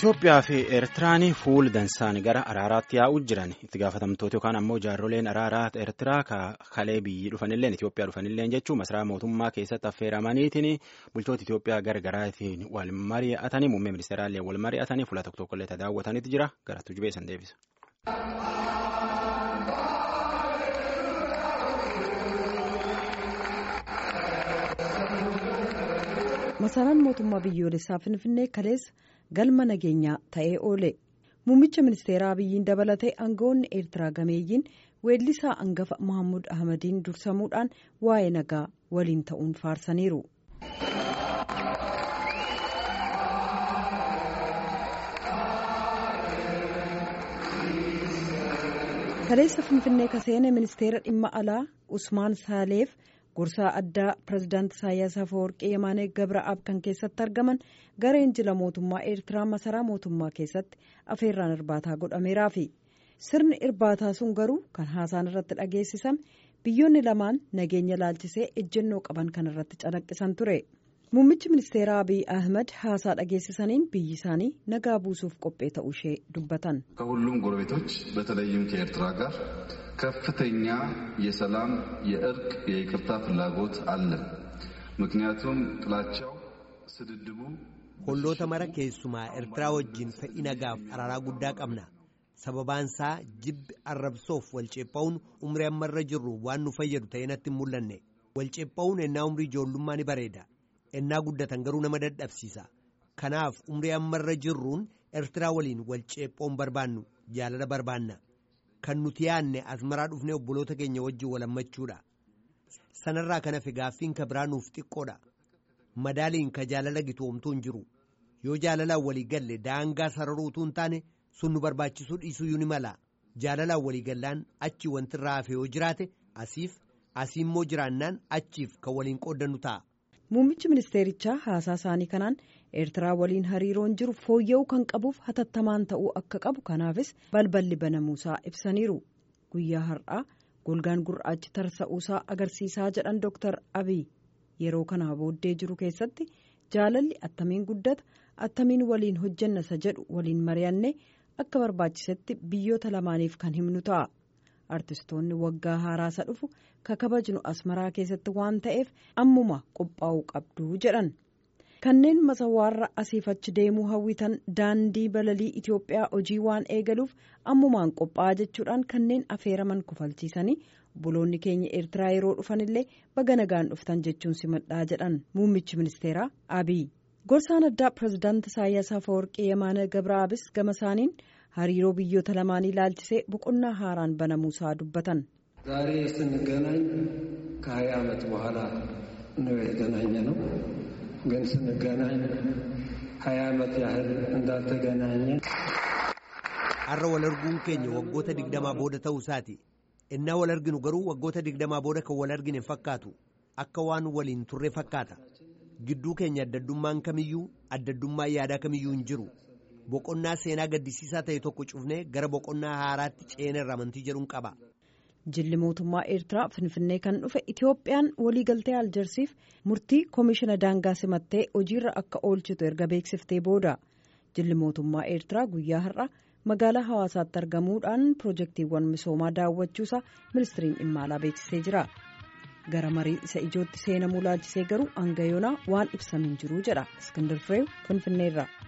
Itoophiyaa fi Eertiraan fuul dansaan gara araaraatti yaa'uu jiran itti gaafatamtoota yookaan ammoo jaarroleen araaraa Eertiraa kalee biyyi dhufanilleen Itoophiyaa dhufanilleen jechuun masaraa mootummaa keessatti affeeramaniitiin bulchoota Itoophiyaa gargaraatiin wal mari'atanii muummee ministeeraallee wal mari'atanii fuula tokko tokkollee daawwataniitu jira garattuu jubeessan deebisa. masaraan mootummaa biyyoolessaa finfinnee kaleessa galma nageenyaa ta'ee oole muummicha ministeeraa biyyiin dabalatee aangawoonni eertiraa gameeyyiin weellisaa angafa mahammud ahmadiin dursamuudhaan waa'ee nagaa waliin ta'uun faarsaniiru. kaleessa finfinnee kaseene ministeera dhimma alaa usmaan saaleef. gorsaa addaa pirezidaanti isaayyaas afawarqii yemaanee gabra'aab kan keessatti argaman gareen jila mootummaa eertiraa masaraa mootummaa keessatti afeerraan irbaataa godhameeraafi sirni irbaataa sun garuu kan haasaan irratti dhageessisame biyyoonni lamaan nageenya laalchisee ejjennoo qaban kan irratti calaqqisan ture muummichi ministeeraa abiy ahmed haasaa dhageessisaniin biyyi isaanii nagaa buusuuf qophee ta'uu ishee dubbatan. ከሁሉም ጎረቤቶች በተለይም ከኤርትራ ጋር ከፍተኛ የሰላም የእርቅ የይቅርታ ፍላጎት አለን። ምክንያቱም ጥላቻው ስድድቡ Olloota mara keessumaa Eertiraa wajjin fedhii nagaaf araaraa guddaa qabna. Sababaan isaa jibbi arrabsoof walceepha'uun umrii ammarra jirru waan nu fayyadu ta'ee natti hin mul'anne. Walceepha'uun ennaa umrii ijoollummaa ni bareeda. Ennaa guddatan garuu nama dadhabsiisa. Kanaaf umrii ammarra jirruun Eertiraa waliin walceephoon barbaannu jaalala barbaanna. Kan nuti yaadne asmaraa dhufnee obboloota keenya wajjin walammachuudha. Sanarraa kan hafe gaaffiin ka biraa nuuf xiqqoodha. Madaaliin ka jaalala gitoomtuu hin jiru. Yoo jaalalaan walii galle daangaa sararuutuu hin taane sun nu barbaachisuu dhiisuu ni mala. Jaalalaan walii gallaan achi wanti irraa hafe yoo jiraate asiif asii immoo jiraannaan achiif kan waliin qooddannu ta'a. Muummichi ministeerichaa haasaa isaanii kanaan eertiraa waliin hariiroon jiru fooyya'uu kan qabuuf hatattamaan ta'uu akka qabu kanaafis balballi banamuusaa ibsaniiru guyyaa har'aa golgaan gurraachi tarsa'uusaa agarsiisaa jedhan dooktar abiy yeroo kanaa booddee jiru keessatti jaalalli attamiin guddata attamiin waliin hojjannasa jedhu waliin mari'anne akka barbaachisetti biyyoota lamaaniif kan himnu ta'a. artistoonni waggaa haaraasa dhufu ka kabajnu asmaraa keessatti waan ta'eef ammuma qophaa'uu qabdu jedhan kanneen masawaarra asiif achi deemuu hawwitan daandii balalii Itoophiyaa hojii waan eegaluuf ammumaan qophaa'aa jechuudhaan kanneen afeeraman kufalchiisanii buloonni keenya eertiraa yeroo dhufanillee baga nagaan dhuftan jechuun simadhaa jedhan muummichi ministeeraa abiy gorsaan addaa pirezidaanti isaayyaas afawarqii yemaana gabraabis gama isaaniin. hariiroo biyyoota lamaanii ilaalchisee boqonnaa haaraan banamuusaa dubbatan. ዛሬ ስንገናኝ ከሀያ ዓመት በኋላ ነው የተገናኘ ነው። ግን ስንገናኝ ሀያ ዓመት ያህል እንዳልተገናኘ har'a wal arguun keenya waggoota digdamaa booda ta'uu isaati innaa wal arginu garuu waggoota digdamaa booda kan wal argine fakkaatu akka waan waliin turre fakkaata gidduu keenya addaddummaan kamiyyuu addaddummaa yaadaa kamiyyuu hin jiru. boqonnaa seenaa gaddisiisaa ta'e tokko cufnee gara boqonnaa haaraatti ceenerra amantii jedhuun qaba. Jilli mootummaa Eertiraa Finfinnee kan dhufe Itoophiyaan waliigaltee Aljersiif murtii koomishina daangaa simattee hojiirra akka oolchitu erga beeksiftee booda jilli mootummaa Eertiraa guyyaa har'a magaalaa hawaasaatti argamuudhaan pirojektiiwwan misoomaa daawwachuusaa ministiriin dhimma alaa beeksisee jira. Gara marii isa ijootti seenamuu laalchisee garuu hanga yoonaa waan ibsamiin jiru jedha Iskindar Fireew Finfinneerra.